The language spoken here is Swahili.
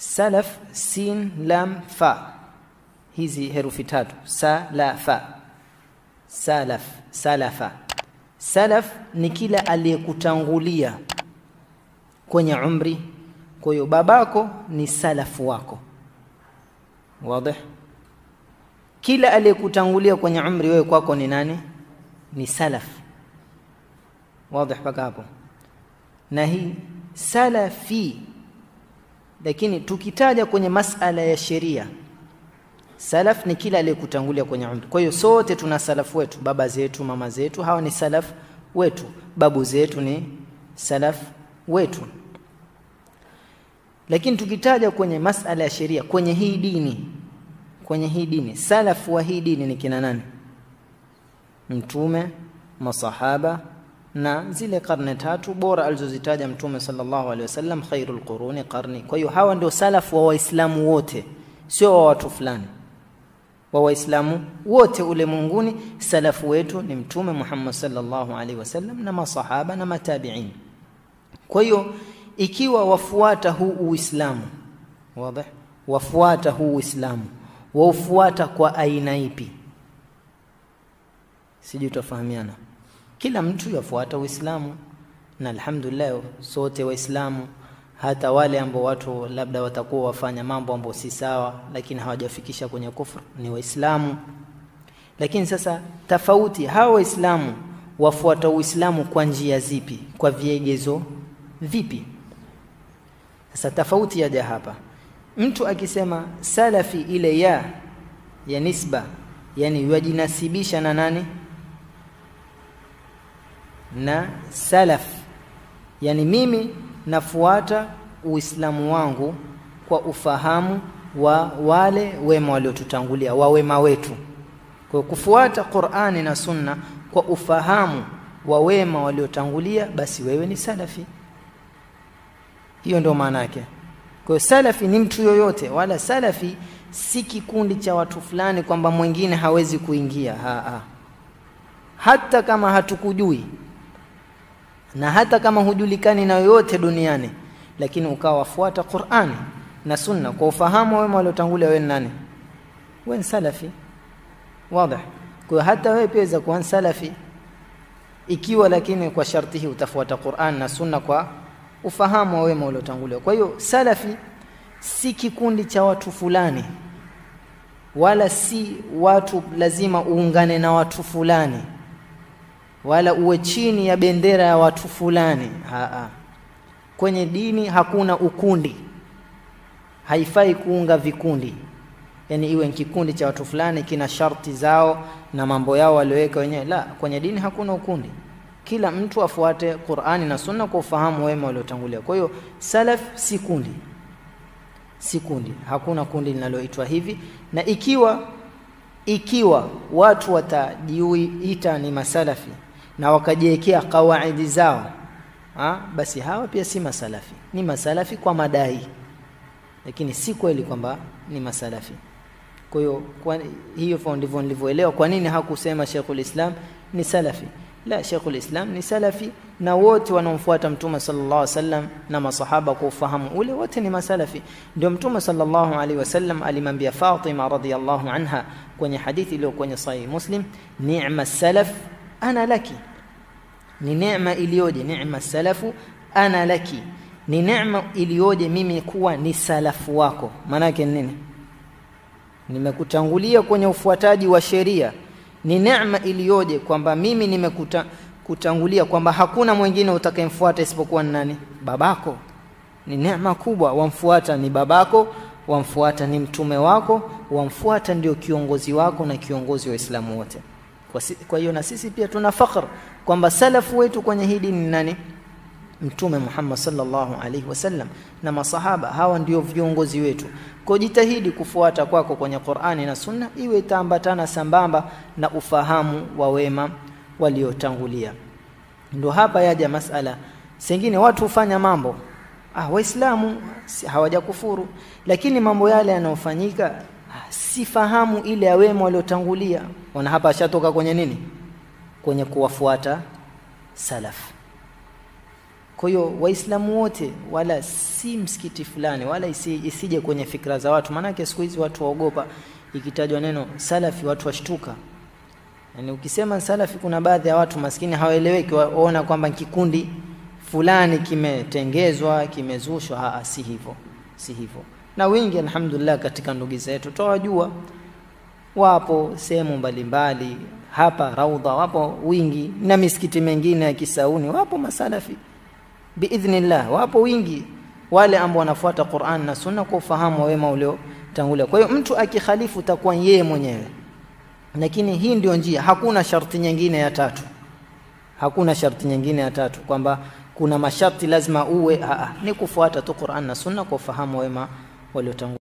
salaf sin lam fa hizi herufi tatu salafa salaf salafa salaf ni kila aliyekutangulia kwenye umri kwa hiyo babako ni salafu wako wazi kila aliyekutangulia kwenye umri wewe kwako ni nani ni salaf wazi mpaka hapo na hii salafi lakini tukitaja kwenye masala ya sheria salaf ni kila aliyekutangulia kwenye umri kwa hiyo sote tuna salafu wetu baba zetu mama zetu hawa ni salaf wetu babu zetu ni salaf wetu lakini tukitaja kwenye masala ya sheria kwenye hii dini kwenye hii dini salafu wa hii dini ni kina nani mtume masahaba na zile karne tatu bora alizozitaja mtume sallallahu alaihi wasallam khairul quruni qarni kwa hiyo hawa ndio salafu wa waislamu wote sio wa watu fulani wa waislamu wote ulimwenguni salafu wetu ni mtume Muhammad sallallahu alaihi wasallam na masahaba na matabiin kwa hiyo ikiwa wafuata huu uislamu wazi wafuata huu uislamu waufuata kwa aina ipi sijui tufahamiana kila mtu yafuata uislamu na alhamdulillah sote waislamu hata wale ambao watu labda watakuwa wafanya mambo ambayo si sawa lakini hawajafikisha kwenye kufru ni waislamu lakini sasa tofauti hawa waislamu wafuata uislamu kwa njia zipi kwa viegezo vipi sasa tofauti yaja hapa mtu akisema salafi ile ya ya nisba yani yajinasibisha na nani na salaf yani mimi nafuata uislamu wangu kwa ufahamu wa wale wema waliotutangulia wa wema wetu kwa kufuata Qur'ani na Sunna kwa ufahamu wa wema waliotangulia basi wewe ni salafi hiyo ndio maana yake kwa salafi ni mtu yoyote wala salafi si kikundi cha watu fulani kwamba mwingine hawezi kuingia ha, ha. hata kama hatukujui na hata kama hujulikani na yoyote duniani lakini ukawa wafuata Qur'ani na Sunna kwa ufahamu wema waliotangulia wewe nani wewe ni salafi wazi kwa hata wewe pia kuwa salafi ikiwa lakini kwa sharti hii utafuata Qur'an na Sunna kwa ufahamu wa wema waliotangulia kwa hiyo salafi si kikundi cha watu fulani wala si watu lazima uungane na watu fulani wala uwe chini ya bendera ya watu fulani Haa. kwenye dini hakuna ukundi haifai kuunga vikundi yani iwe ni kikundi cha watu fulani kina sharti zao na mambo yao walioweka wenyewe la kwenye dini hakuna ukundi kila mtu afuate Qur'ani na Sunna kwa ufahamu wema waliotangulia kwa hiyo salaf si kundi si kundi hakuna kundi linaloitwa hivi na ikiwa ikiwa watu watajiita ni masalafi na wakajiwekea kawaidi zao ha? basi hawa pia si masalafi ni masalafi kwa madai lakini si kweli kwamba ni masalafi kwa hiyo hiyo ndivyo nilivyoelewa kwa nini hakusema Sheikhul Islam ni salafi la Sheikhul Islam ni salafi na wote wanaomfuata Mtume sallallahu alaihi wasallam na masahaba kwa ufahamu ule wote ni masalafi ndio Mtume sallallahu alaihi wasallam alimwambia Fatima radhiyallahu anha kwenye hadithi iliyo kwenye sahih Muslim ni'ma salaf ana laki ni neema iliyoje neema salafu ana laki ni neema iliyoje mimi kuwa ni salafu wako maana yake nini nimekutangulia kwenye ufuataji wa sheria ni neema iliyoje kwamba mimi nimekutangulia kwamba hakuna mwingine utakayemfuata isipokuwa ni nani babako ni neema kubwa wamfuata ni babako wamfuata ni mtume wako wamfuata ndio kiongozi wako na kiongozi wa Uislamu wote kwa, si, kwa hiyo na sisi pia tuna fakhr kwamba salafu wetu kwenye hii dini ni nani mtume Muhammad sallallahu alaihi wasallam na masahaba hawa ndio viongozi wetu kwa jitahidi kufuata kwako kwenye Qur'ani na Sunna iwe itaambatana sambamba na ufahamu wa wema waliotangulia ndio hapa yaja masala sengine watu hufanya mambo ah waislamu si, hawajakufuru lakini mambo yale yanayofanyika ah, sifahamu ile ya wema waliotangulia wana hapa ashatoka kwenye nini kwenye kuwafuata salaf kwa hiyo waislamu wote wala si msikiti fulani wala isi, isije kwenye fikra za watu maanake siku hizi watu waogopa ikitajwa neno salafi watu washtuka yani ukisema salafi kuna baadhi ya watu maskini hawaeleweki waona kwamba kikundi fulani kimetengezwa kimezushwa haa si hivyo si hivyo na wengi alhamdulillah katika ndugu zetu twawajua wapo sehemu mbalimbali hapa raudha wapo wingi na misikiti mengine ya kisauni wapo masalafi biidhnillah wapo wingi wale ambao wanafuata Qur'an na Sunna kwa ufahamu wa wema uliotangulia. Kwa hiyo mtu akikhalifu utakuwa yeye mwenyewe, lakini hii ndio njia, hakuna sharti nyingine ya tatu, hakuna sharti nyingine ya tatu kwamba kuna masharti lazima uwe. Aa, ni kufuata tu Qur'an na Sunna kwa ufahamu wa wema waliotangulia.